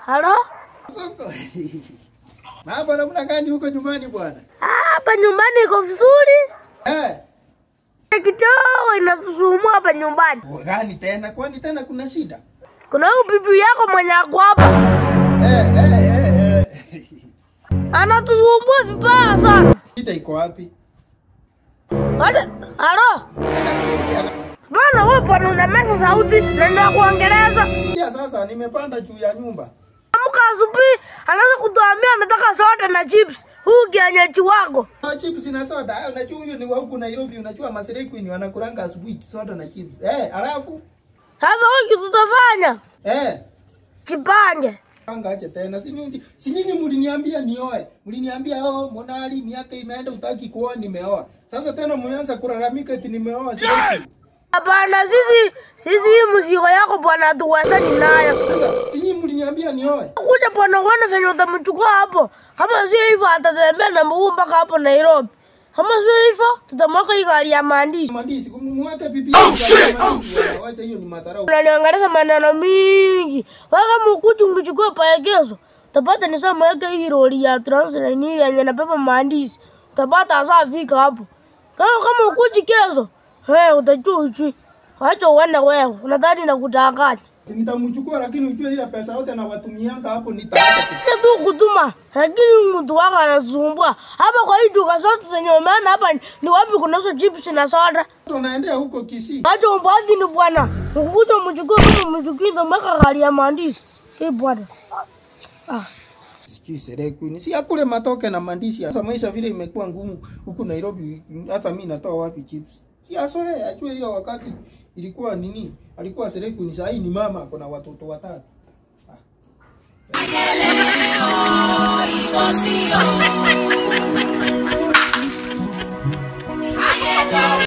Halo? Soko. Mambo namna gani huko nyumbani bwana? Ah, Hapa nyumbani iko vizuri. Eh, Kidogo inatusumbua hapa nyumbani. gani tena? Kwani tena kuna shida? Kuna huyu bibi yako mwenye ako hapa. Eh, eh, eh, eh. Anatusumbua vibaya sana. Shida iko wapi? Acha, halo? Bwana wewe bwana unameza sauti na ndio kuongeleza. Ya sasa nimepanda juu ya nyumba. Amka asubuhi anaanza kutuambia anataka soda na chips. Huu kienyeji wako. Ah, chips na soda. Ah, Unajua huyo ni wa huku Nairobi, unajua Masere Queen wanakulanga asubuhi soda na chips. Eh, alafu Sasa wewe kitu tutafanya? eh Jipange. Anga ache tena. Si nyinyi si nyinyi mliniambia nioe. Mliniambia oh, Monali miaka imeenda utaki kuoa nimeoa. Sasa tena mmeanza kulalamika eti nimeoa sasa. Hapana, sisi sisi hii mzigo yako bwana tuwezani nayo. Sasa si nyinyi mliniambia nioe. Kuja bwana uone venye utamchukua hapo. Kama sio hivyo atatembea na mguu mpaka hapo Nairobi. Kama sio hivyo tutamweka hii gari ya maandishi. Mandisi kumweke pipi. Oh shit. Wacha hiyo ni madharau. Unaniongelesha maneno mingi. Wewe kama ukuja ungechukua paegezo, utapata nisamweke hii lori ya Transline hii yenye nabeba maandishi. Utapata hasa fika hapo. Kama kama ukuji kezo, eh utajua ujui. Wacha uende wewe. Unadhani nakudanganya. Nitamchukua lakini ujue ile pesa yote na watumianga hapo nitaacha. Sasa tu kutuma, lakini mtu wako anasumbua. Hapa kwa hii duka zote zenye umeona hapa ni- ni wapi kunazo chips na soda? Tunaendea huko Kisii. Acha umbaki ni bwana. Ukuja mchukue kama mchukue ndo mweka gari ya maandishi. Eh bwana. Ah. Sijui Sere Queen. Si akule matoke na mandisi. Sasa maisha vile imekuwa ngumu huku Nairobi hata mimi natoa wapi chips? Si asoe ajue ile wakati ilikuwa nini? Alikuwa Sere Queen, sasa hii ni mama ako na watoto watatu.